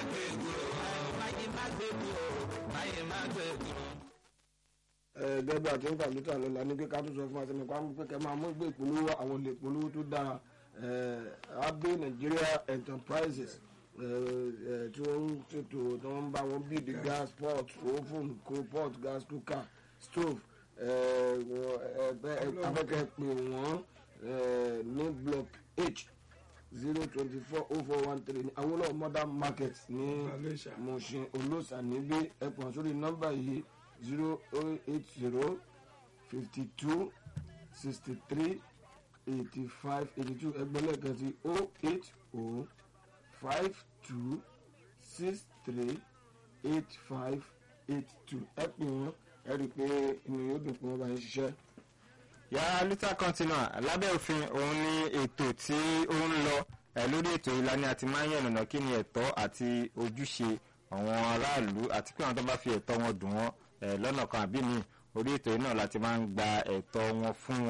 gbé kúrò báyìí má gbé kúrò báyìí má gbé kúrò. gẹ́gẹ́ bí àti ń kà lóta lọ́la ní pé ká tún sọ fún àti nípa pé kẹ́ máa mú ìgbé ìpolówó àwọn olè ìpolówó tó dáa abe Nigeria Enterprises tí wọ́n ń ṣètò tí wọ́n ń bá wọn bíi the gas pot oven coal pot gas cooker stove afẹ́kẹ́ pè wọ́n ní block h zero twenty four oh four one three ní Awólọ́wọ̀ modern market ní Mushin Olóòṣà níbí ẹ̀pọ̀n sórí nọ́mbà yìí zero eight zero fifty two sixty three eighty five eighty two ẹgbẹ́lẹ́ kan sí oh eight oh five two six three eight five eight two ẹ pè wọ́n ẹ rí i pé inú yóò dùn pé wọ́n bá yín ṣiṣẹ́. yàrá lítà kọ́ńtínà lábẹ́ òfin òun ni ètò tí ó ń lọ ẹ̀ lórí ètò ìlànà àti máa ń yànnàná kí ni ẹ̀tọ́ àti ojúṣe àwọn aráàlú àti pé àwọn tó bá fi ẹ̀tọ́ wọn dùn wọ́n lọ́nà kan àbí mi orí ètò yìí náà láti máa ń gba ẹ̀tọ́ wọn fún wọn.